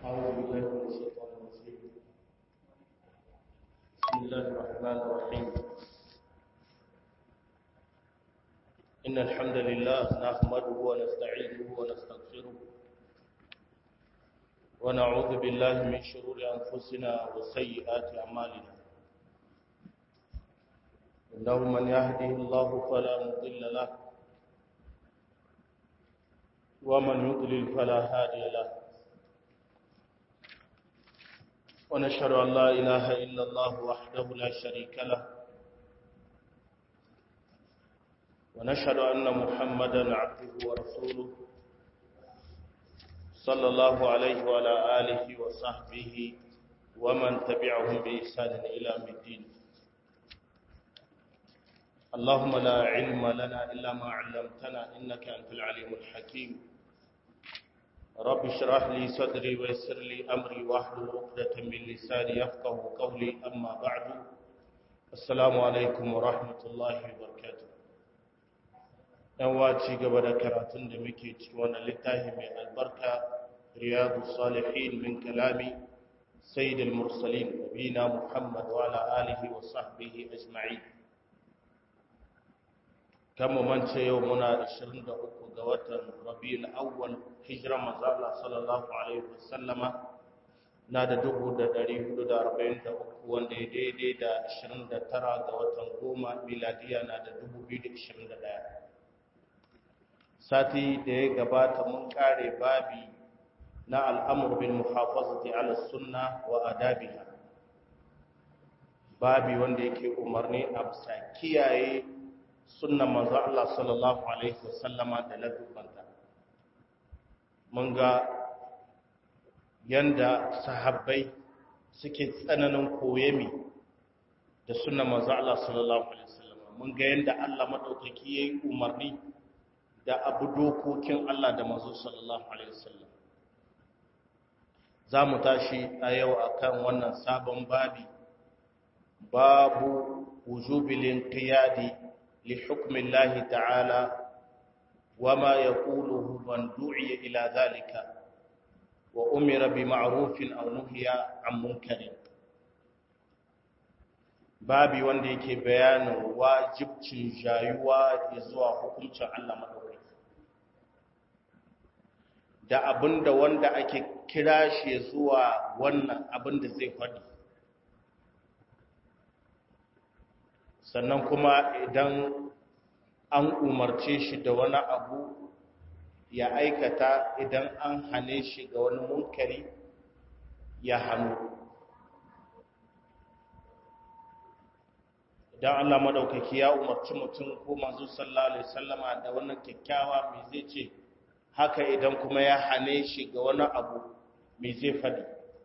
أعوذ بالله من الشيطان الرجيم بسم الله الرحمن الرحيم إن الحمد لله نحمده ونستعينه ونستغفره ونعوذ بالله من شرور أنفسنا وسيئات أعمالنا إنه من يهده الله فلا مضل له ومن يضلل فلا هادي له ونشهد أن لا إله إلا الله وحده لا شريك له ونشهد أن محمدا عبده ورسوله صلى الله عليه وعلى آله وصحبه ومن تبعهم بإحسان إلى الدين اللهم لا علم لنا إلا ما علمتنا إنك أنت العليم الحكيم رب اشرح لي صدري ويسر لي أمري واحلل عقدة من لساني يفقه قولي أما بعد السلام عليكم ورحمة الله وبركاته yan waci gaba da karatun da muke ciki wannan littafi mai albarka riyadu salihin min kalami sayyidul mursalin nabina muhammad wa ala alihi wa sahbihi ajma'in kan mu mance yau muna 23 ga watan rabiul awwal hijira manzo Allah sallallahu alaihi wasallama na da 1443 wanda ya daidai da 29 ga watan goma miladiya na da 2021 sati da ya gabata mun kare babi na al'amur bil muhafazati ala sunna wa adabiha babi wanda yake umarni a bisa kiyaye sunnan manzo Allah sallallahu alaihi wasallama da ladubanta mun ga yanda sahabbai suke tsananin koyemi da sunnan manzo Allah sallallahu alaihi wasallama mun ga yanda Allah madaukaki yayi umarni da abu dokokin Allah da manzo sallallahu alaihi wasallam za mu tashi a yau akan wannan sabon babi babu wujubil inqiyadi li hukmi Allah ta'ala wama yaquluhu man du'iya ila dhalika wa umira bi ma'rufin aw nuhiya an munkarin babi wanda yake bayanin wajibcin jayuwa zuwa hukuncin Allah madaukaki da abinda wanda ake kira shi zuwa wannan abinda zai faɗi sannan kuma idan an umarce shi da wani abu ya aikata idan an hane shi ga wani munkari ya hannu idan Allah madaukaki ya umarci mutum ko manzo sallallahu alaihi wasallama da wannan kyakkyawa me zai ce haka idan kuma ya hane shi ga wani abu me zai fadi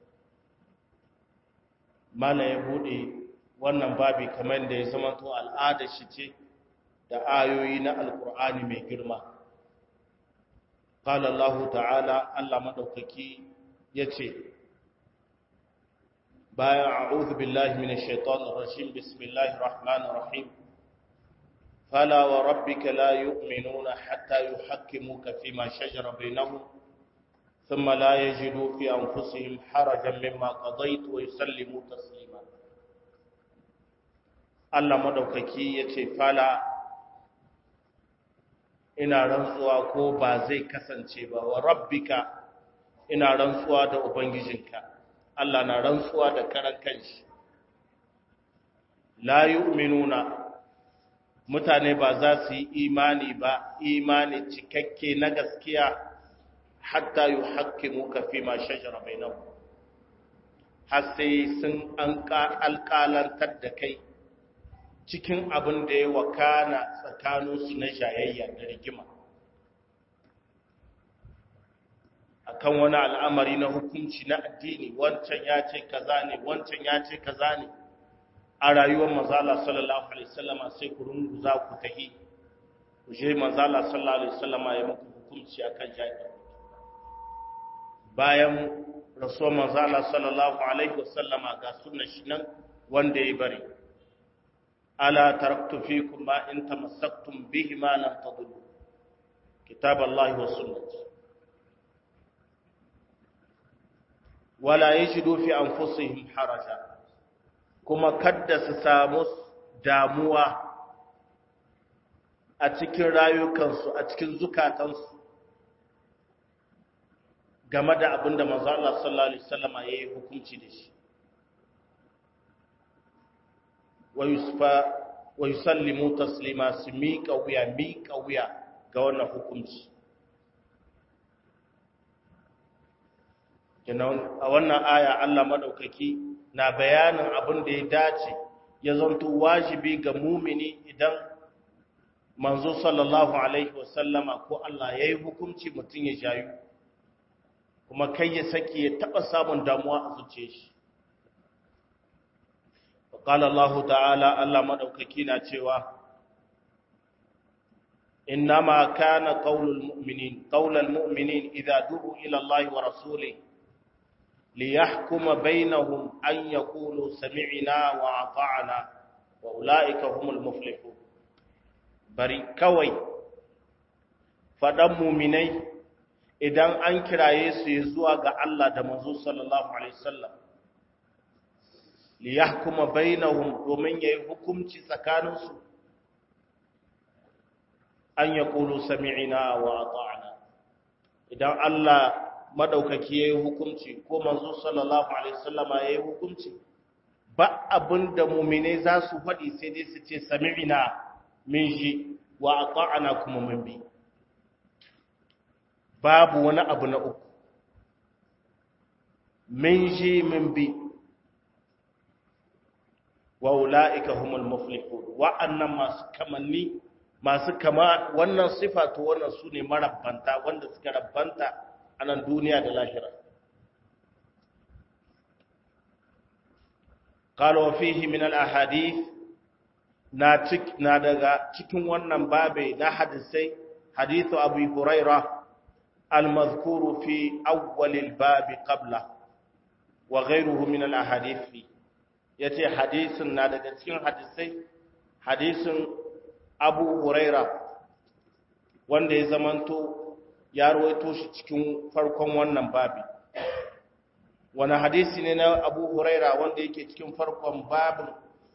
mana ya bude wannan babi kamar da ya zama to al'ada shi ce da ayoyi na alkur'ani mai girma qala Allah ta'ala Allah madaukaki yace bayan a'udhu billahi minash shaitanir rajim bismillahir rahmanir rahim fala wa rabbika la yu'minuna hatta yuhakkimuka fima shajara bainahum thumma la yajidu fi anfusihim harajan mimma qadayta wa yusallimu taslima Allah madaukaki yace fala ina rantsuwa ko ba zai kasance ba wa rabbika ina rantsuwa da ubangijinka Allah na rantsuwa da karan kanshi la yu'minuna mutane ba za su yi imani ba imani cikakke na gaskiya hatta yuhaqqimu ka fi ma shajara bainahum har sai sun an alƙalantar da kai cikin abin da ya wakana tsakaninsu na jayayya da rigima akan wani al'amari na hukunci na addini wancan ya ce kaza ne wancan ya ce kaza ne a rayuwar mazala sallallahu alaihi wasallama sai ku rungu za ku tahi ku je mazala sallallahu alaihi wasallama ya muku hukunci akan jahilci bayan rasuwar mazala sallallahu alaihi wasallama ga sunna shi nan wanda ya bari ala taraktu fikum ma in tamassaktum bihi ma lam tadillu kitab Allah wa sunnati wala yajidu fi anfusihim haraja kuma kadda su samu damuwa a cikin rayukansu a cikin zukatansu game da abin da manzo Allah sallallahu alaihi wasallama yayi hukunci da shi wa yusfa wa yusallimu taslima su miƙa wuya miƙa wuya ga wannan hukunci a wannan aya Allah madaukaki na bayanin abin da ya dace ya zanto wajibi ga mumini idan manzo sallallahu alaihi wasallama ko Allah yayi hukunci mutum ya jayu kuma kai ya saki ya taba samun damuwa a zuciyar shi qala Allah ta'ala Allah madaukaki na cewa innama kana qaulul mu'minin qaulul mu'minin idza du'u ila Allah wa rasulihi liyahkuma bainahum an yaqulu sami'na wa ata'na wa ulaika humul muflihun bari kawai faɗan muminai idan an kiraye su zuwa ga Allah da manzo sallallahu alaihi wasallam li yahkuma bainahum domin yayi hukunci tsakaninsu an yaqulu sami'na wa ata'na idan Allah madaukaki yayi hukunci ko manzo sallallahu alaihi wasallam yayi hukunci ba abinda muminai za su faɗi sai dai su ce sami'na min shi wa ata'ana kuma min bi babu wani abu na uku min shi min bi wa ula'ika humul muflihun wa'annan masu kamanni masu kama wannan sifa to wannan su ne marabbanta wanda suka rabbanta a nan duniya da lahira قال وفيه من الأحاديث na cik na daga cikin wannan babe na hadisai hadithu abu huraira al-mazkuru fi awwalil babi qabla wa ghayruhu min al-ahadith fi yace hadisin na daga cikin hadisai hadisin abu huraira wanda ya zamanto ya rawaito shi cikin farkon wannan babi wani hadisi ne na abu huraira wanda yake cikin farkon babin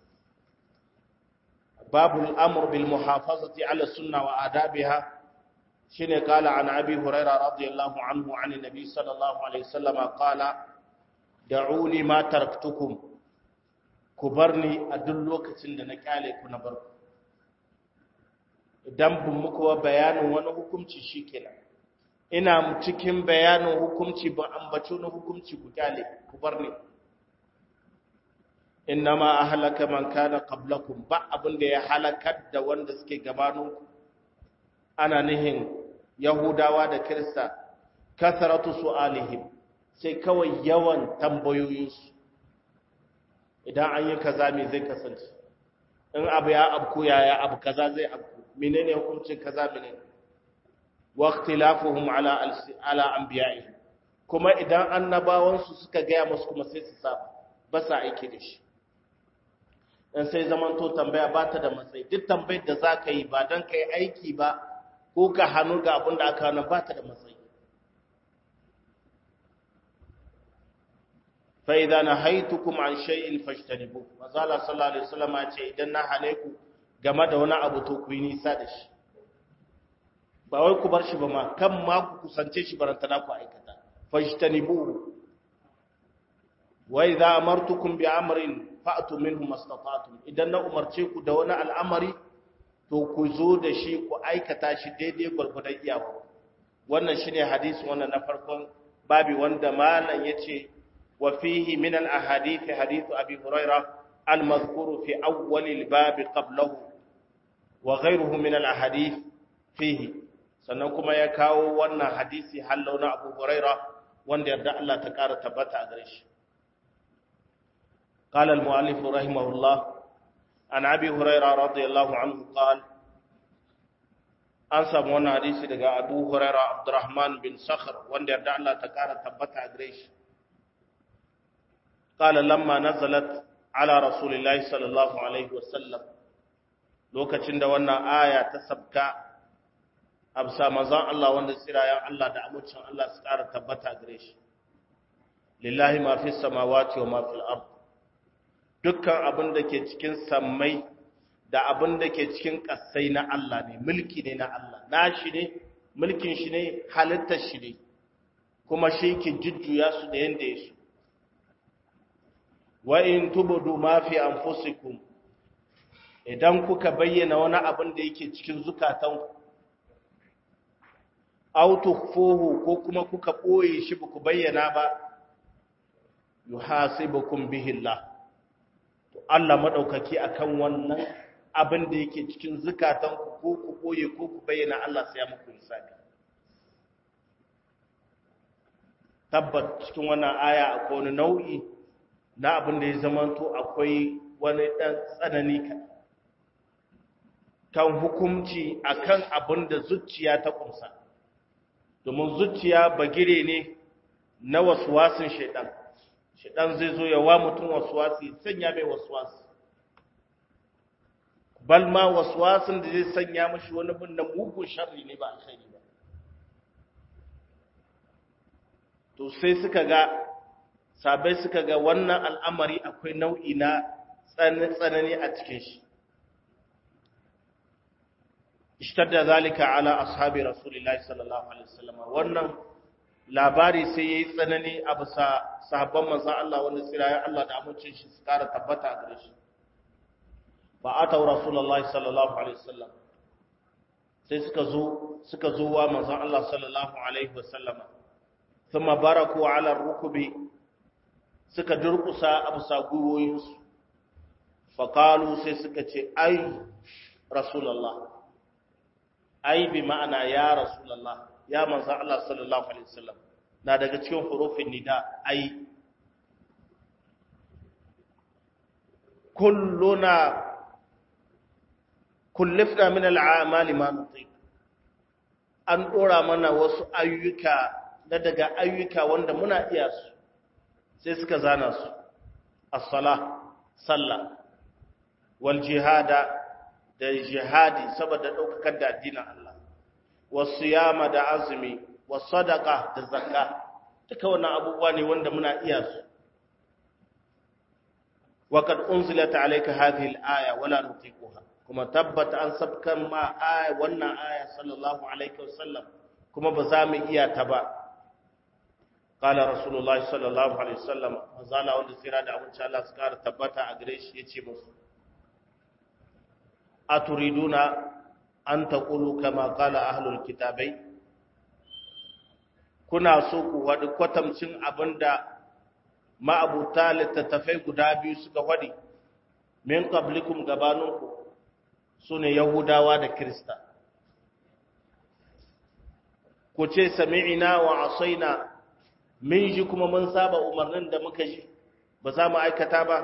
باب الأمر بالمحافظة على السنة وآدابها شنو قال عن أبي هريرة رضي الله عنه عن النبي صلى الله عليه وسلم قال دعوني ما تركتكم كبرني أدلوك سند نكالي كنبر idan bin muku wa bayanin wani hukunci shikenan ina cikin bayanin hukunci ba ambaci wani hukunci ku kyale ku bar ni innama ahlaka man kana qablakum ba abin da ya halakar da wanda suke gabaninku ana nihin yahudawa da kirista kasaratu su'alihim sai kawai yawan tambayoyinsu idan an yi kaza me zai kasance in abu ya abku yaya abu kaza zai abku menene hukuncin kaza menene wa ikhtilafuhum ala ala anbiya'ihim kuma idan annabawansu suka gaya musu kuma sai su saba ba sa aiki da shi dan sai zamanto tambaya ba ta da matsayi duk tambayar da za ka yi ba don ka yi aiki ba ko ka hannu ga abin da aka hana ba ta da matsayi fa'iza na haitu kuma an shay'in fashtanibu mazala sallallahu alaihi wasallam ya ce idan na hane ku game da wani abu to ku yi nisa da shi ba wai ku bar shi ba ma kan ma ku kusance shi barantana ku aikata fashtanibu wa idza amartukum bi amrin fa'atu minhu mastata'tum idan na umarce ku da wani al'amari to ku zo da shi ku aikata shi daidai gurgudan iyawa wannan shine hadisi wannan na farkon babi wanda malam yace wa fihi min al ahadith hadith abi huraira al madhkur fi awwal al bab qablahu wa ghayruhu min al ahadith fihi sannan kuma ya kawo wannan hadisi hallau na abu huraira wanda yarda Allah ta kara tabbata a gare shi قال المؤلف رحمه الله عن ابي هريره رضي الله عنه قال an samu wannan hadisi daga Abu Huraira Abdurrahman bin Sakhr wanda yarda Allah ta kara tabbata a gare shi qala lamma nazalat ala rasulillahi sallallahu alaihi wasallam lokacin da wannan aya ta sabka absa manzon Allah wanda tsirayen Allah da amincin Allah su kara tabbata a gare shi lillahi ma fi samawati wa ma fil ard dukkan abin da ke cikin sammai da abin da ke cikin ƙasai na Allah ne mulki ne na Allah na shi ne mulkin shi ne halittar shi ne kuma shi ke jujjuya su da yanda ya su wa in tubudu ma fi anfusikum idan kuka bayyana wani abin da yake cikin zukatanku aw tukhfuhu ko kuma kuka boye shi ba ku bayyana ba yuhasibukum bihi Allah to Allah madaukaki akan wannan abin da yake cikin zukatanku ko ku boye ko ku bayyana Allah sai ya muku hisabi tabbat cikin wannan aya akwai wani nau'i na abin da ya zamanto akwai wani dan tsanani kan hukunci akan abin da zuciya ta kumsa domin zuciya bagire ne na waswasin shaidan shaidan zai zo ya wa mutum waswasi sanya mai waswasi bal ma waswasin da zai sanya mashi wani bin na mugun sharri ne ba alkhairi ba to sai suka ga sabai suka ga wannan al'amari akwai nau'i na tsanani a cikin shi ishtadda zalika ala ashabi rasulillahi sallallahu alaihi wasallam wannan labari sai yayi tsanani a bisa sahabban manzon Allah wanda tsiraya Allah da amincin shi su kara tabbata a gare shi fa atau rasulullahi sallallahu alaihi wasallam sai suka zo suka zo wa manzon Allah sallallahu alaihi wasallam thumma baraku ala rukubi suka durkusa a bisa gwiwoyinsu fa qalu sai suka ce ai rasulullah ai bi ma'ana ya rasulullah ya manzo Allah sallallahu alaihi wasallam na daga cikin hurufin nida ai kulluna kullifna min al'amali ma nutiq an dora mana wasu ayyuka na daga ayyuka wanda muna iya su sai suka zana su as-sala sallah wal jihada da jihadi saboda daukakar da addinin Allah wasu yama da azumi wasu sadaka da zakka duka wannan abubuwa ne wanda muna iya su وقد أنزلت عليك هذه الآية ولا نطيقها كما تبت أن سبكا ما آية وانا آية صلى الله عليه وسلم كما بزامي إيا تبا قال رسول الله صلى الله عليه وسلم وزالا وند سيرادة أبو شاء الله سكار تبتا أغريش يتي مصر أتريدون أن تقولوا كما قال أهل الكتابين kuna so ku wadi kwatamcin abinda ma'abuta littattafai guda biyu suka faɗi min qablikum gabaninku su ne yahudawa da kirista ku ce sami'ina wa asaina min ji kuma mun saba umarnin da muka ji ba za mu aikata ba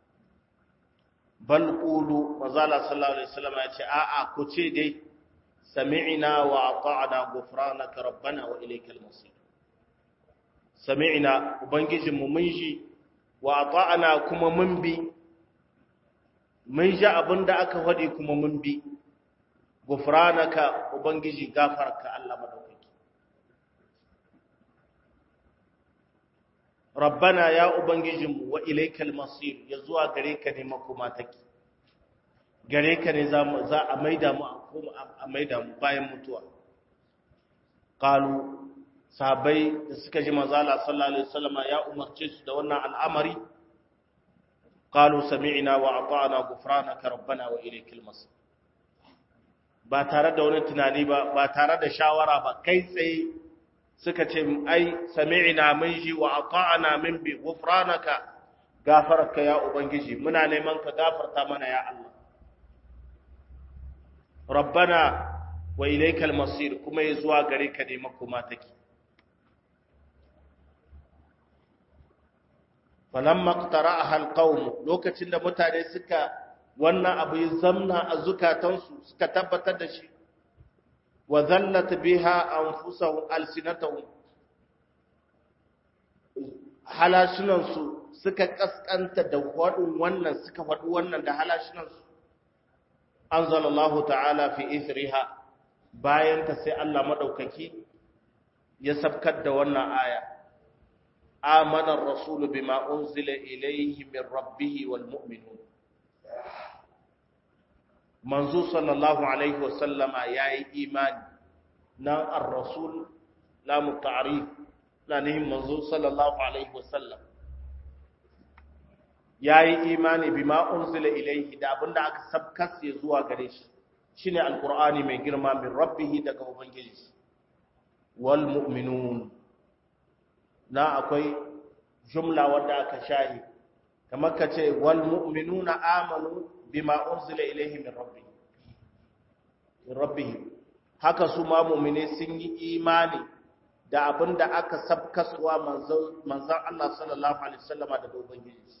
bal qulu mazala sallallahu alaihi wasallam ya ce a'a ku ce dai sami'ina wa ata'na ghufranaka rabbana wa ilaykal masir sami'na ubangijinmu mun ji wa ata'ana kuma mun bi mun ji abinda aka faɗi kuma mun bi gufranaka ubangiji gafarka Allah madaukaki rabbana ya ubangijinmu wa ilaikal masir ya zuwa gare ka ne makoma take gare ka ne za a maida mu a maida mu bayan mutuwa qalu sahabbai da suka ji manzala sallallahu alaihi wasallama ya umarce su da wannan al'amari qalu sami'na wa ata'na ghufranaka rabbana wa ilaykal masir ba tare da wani tunani ba ba tare da shawara ba kai tsaye suka ce ai sami'na mun ji wa ata'na min bi ghufranaka gafarka ya ubangiji muna neman ka gafarta mana ya Allah rabbana wa ilaykal masir kuma ya zuwa gare ka ne makoma take falamma qtara'aha alqawm lokacin da mutane suka wannan abu ya zamna a zukatansu suka tabbatar da shi wa zallat biha anfusuhum alsinatuhum halashinansu suka kaskanta da wadin wannan suka wadu wannan da halashinansu anzalallahu ta'ala fi ithriha bayan ta sai Allah madaukaki ya sabkar da wannan aya amana ar-rasul bima unzila ilayhi min rabbih wal mu'minun manzo sallallahu alaihi wasallama yayi imani nan ar-rasul la muta'rif la ne manzo sallallahu alaihi wasallam yayi imani bima unzila ilayhi da abinda aka sabkas ya zuwa gare shi shine alqur'ani mai girma min rabbih daga ubangiji wal mu'minun na akwai jumla wadda aka shahi kamar ka ce wal mu'minuna amanu bima unzila ilayhi min rabbih min rabbih haka su ma mu'mine sun yi imani da abinda aka sabkaswa manzon manzon Allah sallallahu alaihi wasallama daga ubangiji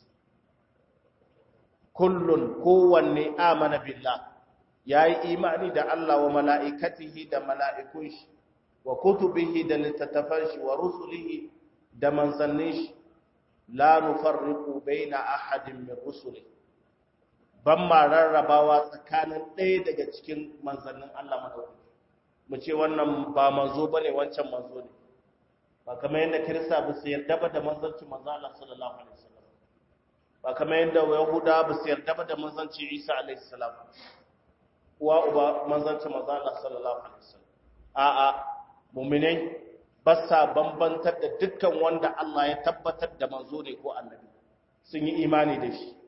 kullun kowanne amana billah yayi imani da Allah wa mala'ikatihi da mala'ikun shi wa kutubihi da littattafan shi wa rusulihi da manzannin shi la nufarriqu baina ahadin min rusuli ban ma rarrabawa tsakanin ɗaya daga cikin manzannin Allah madaukaki mu ce wannan ba manzo bane wancan manzo ne ba kamar yadda kirista ba su yarda ba da manzancin manzo Allah sallallahu alaihi wasallam ba kamar yadda yahuda ba su yarda ba da manzancin Isa alaihi salam uwa uba manzancin manzo Allah sallallahu alaihi wasallam a'a mu'minai ba sa bambantar da dukkan wanda Allah ya tabbatar da manzo ne ko annabi sun yi imani da shi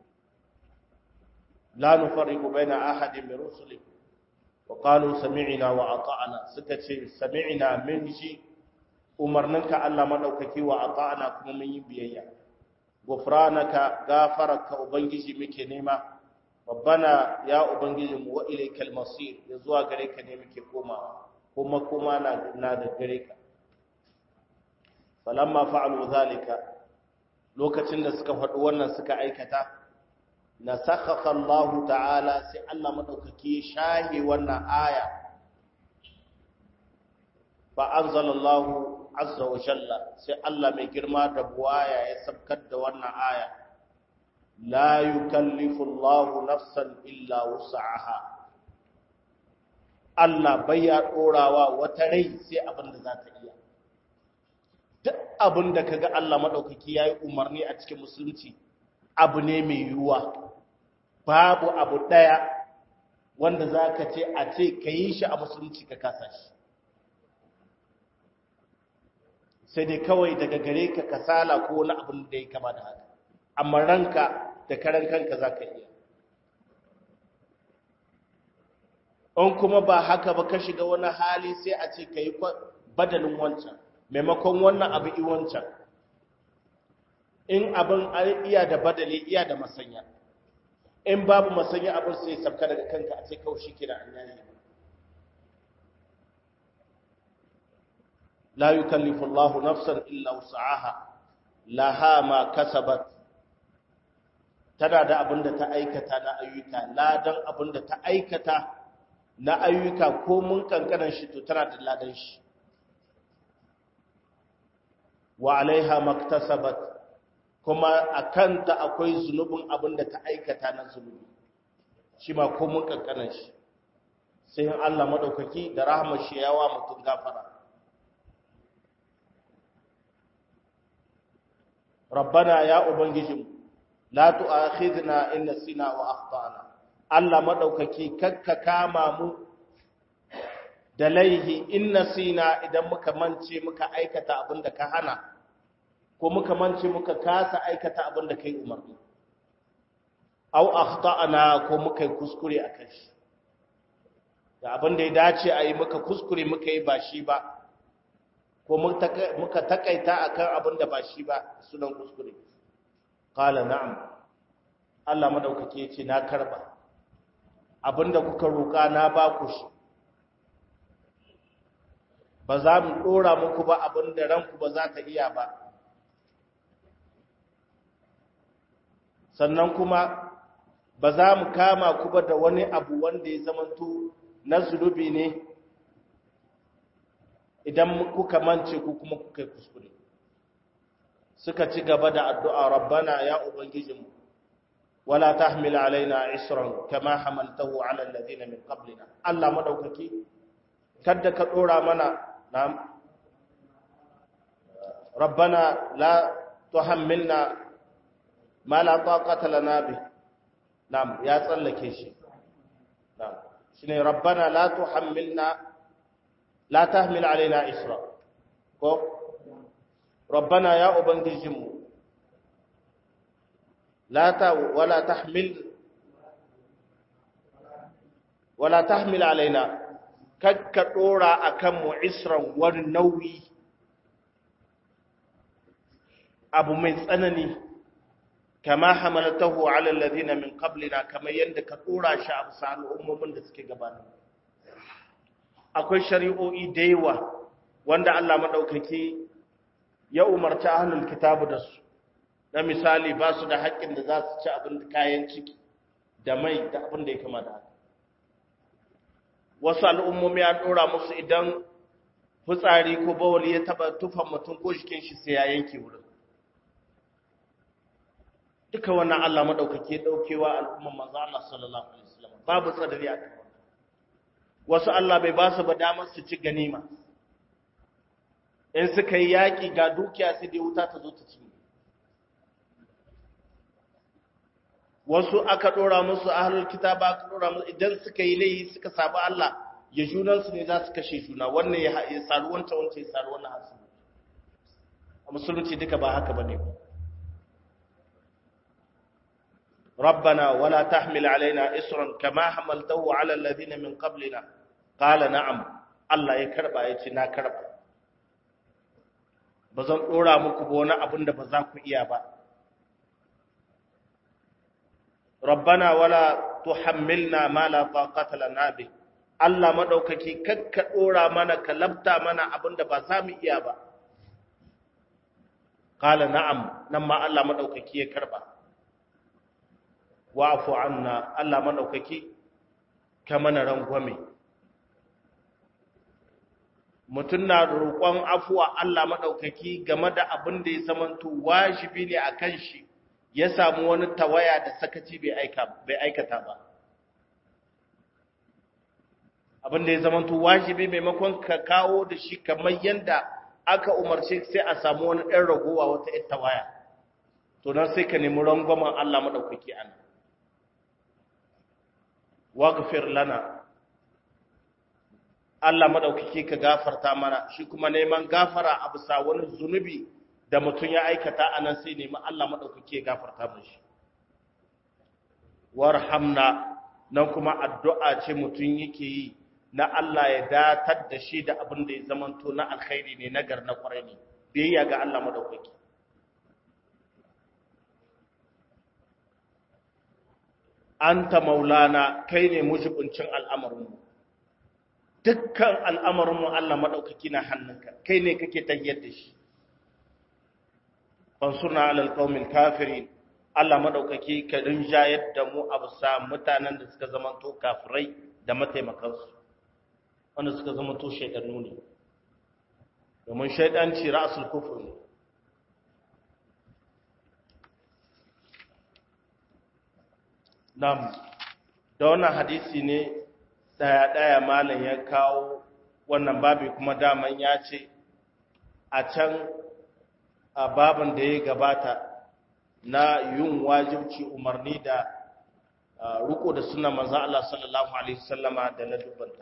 la nufarriqu baina ahadin min rusuli wa qalu sami'na wa ata'na suka ce sami'na min shi umarninka Allah madaukaki wa ata'na kuma mun yi biyayya gufranaka gafaraka ubangiji muke nema rabbana ya ubangiji mu wa ilaykal masir ya zuwa gare ka ne muke komawa kuma kuma na na da gare ka falamma fa'alu zalika lokacin da suka faɗi wannan suka aikata nasakha Allah ta'ala sai Allah madaukaki shahi wannan aya fa anzalallahu azza wa jalla sai Allah mai girma da buwaya ya sabkar da wannan aya la yukallifu Allahu nafsan illa wus'aha Allah bai ya dorawa wata rai sai abin da za ta iya duk abin da kaga Allah madaukaki yayi umarni a cikin musulunci abu ne mai yiwuwa babu abu daya wanda zaka ce a ce kayi shi a musulunci ka kasa shi sai dai kawai daga gare ka kasala ko wani abin da ya kama da haka amma ranka da karan kanka za ka iya in kuma ba haka ba ka shiga wani hali sai a ce ka yi badalin wancan maimakon wannan abu i wancan in abin iya da badali iya da masanya in babu masanya abin sai sabka daga kanka a ce kawai shi kira an yayi لا يكلف الله نفسا إلا وسعها لها ما كسبت tana da abin da ta aikata na ayyuka ladan abin da ta aikata na ayyuka ko mun kankanan shi to tana da ladan shi wa alaiha maktasabat kuma akan ta akwai zunubin abin da ta aikata na zunubi shi ma ko mun kankanan shi sai Allah madaukaki da rahmar shi yawa mutum gafara rabbana ya ubangijin la tu'akhidna in nasina wa akhtana Allah madaukaki kakka kama mu da laihi in nasina idan muka mance muka aikata abinda ka hana ko muka mance muka kasa aikata abinda kai umarni aw akhtana ko muka yi kuskure akan shi da abinda ya dace a yi muka kuskure muka yi ba shi ba ko muka takaita akan abin da ba shi ba sunan kuskure qala na'am Allah madaukake ce na karba abinda kuka roka na ba ku shi ba za mu dora muku ba abinda ranku ba za ta iya ba sannan kuma ba za mu kama ku ba da wani abu wanda ya zamanto na zulubi ne idan kuka mance ku kuma kuka kuskure suka ci gaba da addu'a rabbana ya ubangijinmu wala tahmil alaina isran kama hamaltahu ala alladhina min qablina Allah madaukaki kada ka dora mana na rabbana la tuhammilna ma la taqata lana bi na'am ya tsallake shi na'am shine rabbana la tuhammilna la tahmil alaina isra ko rabbana ya ubangijinmu la ta wala tahmil wala tahmil alaina kakka dora akan mu isran wani nauyi abu mai tsanani kama hamalatahu ala alladhina min qablina kamar yanda ka dora shi a bisa al'ummomin da suke gabanin akwai shari'o'i da yawa wanda Allah madaukaki ya umarci ahlul kitabu da su na misali ba su da haƙƙin da za su ci abin kayan ciki da mai da abin da ya kama da haka wasu al'ummomi an dora musu idan fitsari ko bawali ya taba tufan mutum ko jikin shi sai ya yanke wurin duka wannan Allah madaukake daukewa al'umman manzo Allah sallallahu alaihi wasallam babu tsadari a kan wasu Allah bai ba su ba damar su ci ganima in suka yi yaki ga dukiya sai dai wuta ta zo ta ci wasu aka dora musu ahlul kitaba aka dora musu idan suka yi laifi suka sabu Allah ya junan su ne za su kashe juna wannan ya saru wancan wancan ya saru wannan hasu a musulunci duka ba haka bane ba ربنا ولا تحمل علينا إسرا كما حملته على الذين من قبلنا قال نعم الله يكربا يتي نا كربا bazan dora muku ba wani abin da ba za ku iya ba rabbana wala tuhammilna ma la taqata lana bi Allah madaukaki kakka dora mana ka labta mana abin da ba za mu iya ba qala na'am nan ma Allah madaukaki ya karba wa'afu anna Allah madaukaki ka mana rangwame mutum na roƙon afuwa Allah madaukaki game da abin da ya zamanto wajibi ne a kan shi ya samu wani tawaya da sakaci bai aikata ba abin da ya zamanto wajibi maimakon ka kawo da shi kamar yadda aka umarce sai a samu wani ɗan ragowa wata ita tawaya to nan sai ka nemi rangwamen Allah madaukaki ana waghfir lana Allah madaukake ka gafarta mana shi kuma neman gafara a bisa wani zunubi da mutum ya aikata anan sai nemi Allah madaukake ya gafarta mishi warhamna nan kuma addu'a ce mutum yake yi na Allah ya datar da shi da abin da ya zamanto na alkhairi ne nagar na kwarai ne biyayya ga Allah madaukake anta maulana kai ne mujibincin al'amarinmu dukkan al'amarinmu Allah maɗaukaki na hannunka kai ne kake tayyar da shi fansuna alal qaumil kafirin Allah maɗaukaki ka rinjayar da mu a bisa mutanen da suka zama to kafirai da mataimakansu wanda suka zama to shaidannu ne domin shaidanci ra'asul kufur ne Nam, da wannan hadisi ne ɗaya-ɗaya malam ya kawo wannan babi kuma daman ya ce a can a babin da ya gabata na yin wajibci umarni da riko da suna maza Allah sallallahu Alaihi wasallama da na dubanta.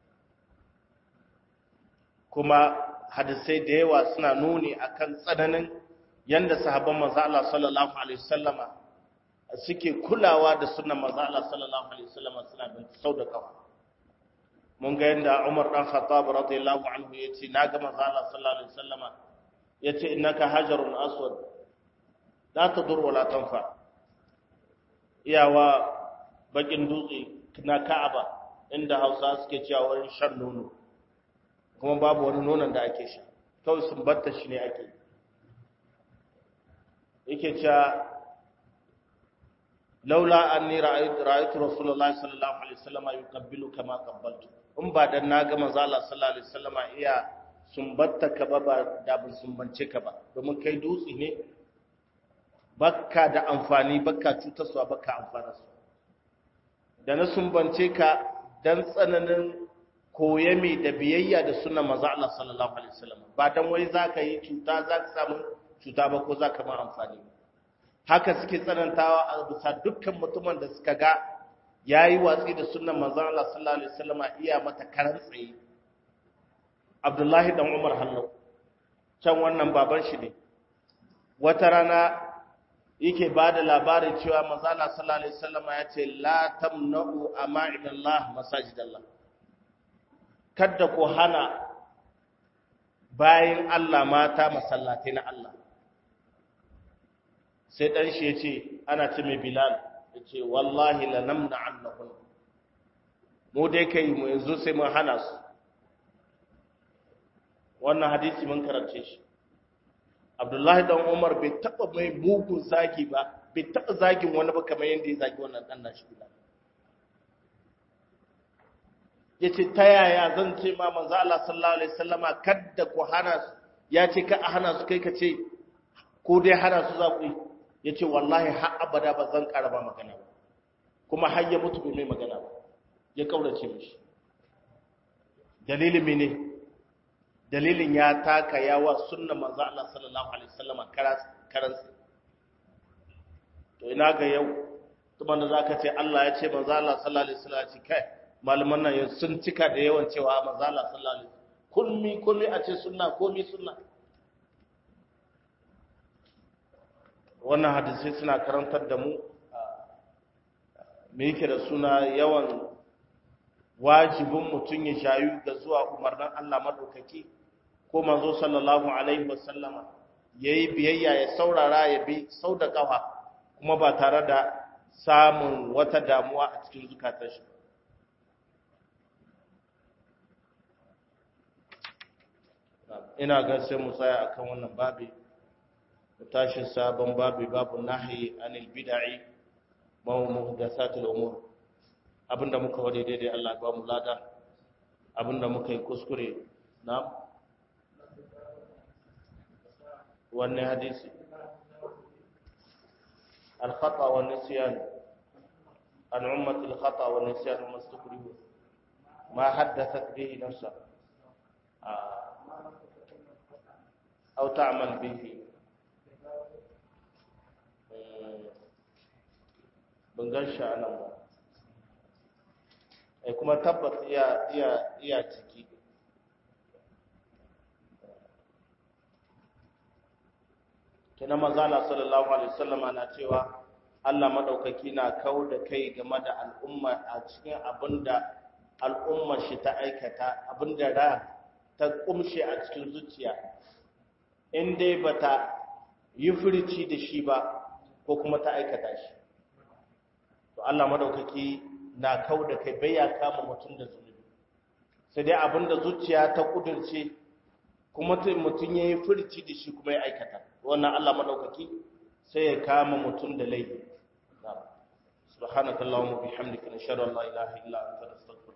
Kuma hadisai da yawa suna nuni akan tsananin yadda sahabban maza Allah sallallahu Alaihi wasallama suke kulawa da sunan manzo Allah sallallahu alaihi wasallam suna bin sau da kafa mun ga yanda Umar dan Khattab radiyallahu anhu yace na ga manzo Allah sallallahu alaihi wasallama yace innaka hajarun aswad la tadur wa la tanfa iyawa bakin dutse na Ka'aba inda Hausa suke cewa wurin shan nono kuma babu wani nonon da ake sha kawai sun batta shi ne ake yake cewa laula anni ra'aytu ra'aytu rasulullahi sallallahu alaihi wasallam yuqabbilu kama qabbaltu in ba dan naga manzo Allah sallallahu alaihi wasallam iya sumbatta ka ba ba da bin sumbance ka ba domin kai dutse ne bakka da amfani bakka cutarwa bakka amfana su da na sumbance ka dan tsananin koyami da biyayya da sunnan manzo Allah sallallahu alaihi wasallam ba dan wai zaka yi cuta zaka samu cuta ba ko za ka ma amfani haka suke tsanantawa a bisa dukkan mutumin da suka ga ya yi watsi da sunan manzan Allah sallallahu alaihi wasallama iya mata karan tsaye Abdullahi dan Umar Hallau can wannan baban shi ne wata rana yake ba da labarin cewa manzala sallallahu alaihi wasallam ya ce la tamna'u ama'idallah masajidallah kada ku hana bayin Allah mata masallatai na Allah sai dan shi yace ana ce mai Bilal yace wallahi la namna annahun mu dai kai mu yanzu sai mun hana su wannan hadisi mun karance shi Abdullahi dan Umar bai taba mai mugun zagi ba bai taba zagin wani ba kamar yadda ya zagi wannan dan nashi bila yace ta yaya zan ce ma manzo Allah sallallahu alaihi wasallama kadda ku hana su ya ce ka hana su kai ka ce ko dai hana su za ku yi yace wallahi har abada ba zan ƙara ba magana ba kuma har ya mutu bai mai magana ba ya kaurace mishi dalilin mene dalilin ya taka yawa sunna manzo Allah sallallahu alaihi wasallam karan to ina ga yau kuma da zaka ce Allah ya ce manzo Allah sallallahu alaihi wasallam ce kai malaman nan sun cika da yawan cewa manzo Allah sallallahu alaihi wasallam kulmi kulmi a ce sunna komi sunna wannan hadisi suna karantar da mu me yake da suna yawan wajibin mutum ya shayu da zuwa umarnin Allah madaukaki ko manzo sallallahu alaihi wasallama yayi biyayya ya saurara ya bi sau da kafa kuma ba tare da samun wata damuwa a cikin zukatar shi ina ga sai mu tsaya akan wannan babi mu tashi sabon babi babu nahyi anil bid'i wa muhdathatil umur abinda muka wade daidai Allah ba mu lada abinda muka yi kuskure na wannan hadisi al-khata wa nisyan an ummat al-khata wa nisyan wa mastakrihu ma haddathat bihi nafsa aw ta'mal bihi ban gan shi a nan ba ai kuma tabbas iya iya iya ciki kina manzala sallallahu alaihi wasallama na cewa Allah madaukaki na kau da kai game da al'umma a cikin abinda al'ummar shi ta aikata abinda ra ta kumshe a cikin zuciya in dai bata yi furici da shi ba ko kuma ta aikata shi to Allah madaukaki na kau da kai bai ya kama mutum da zunubi sai dai abinda zuciya ta kudurce kuma mutum ya yi furci da shi kuma ya aikata wannan Allah madaukaki sai ya kama mutum da laifi subhanakallahumma bihamdika nashhadu an la ilaha illa anta nastaghfiruka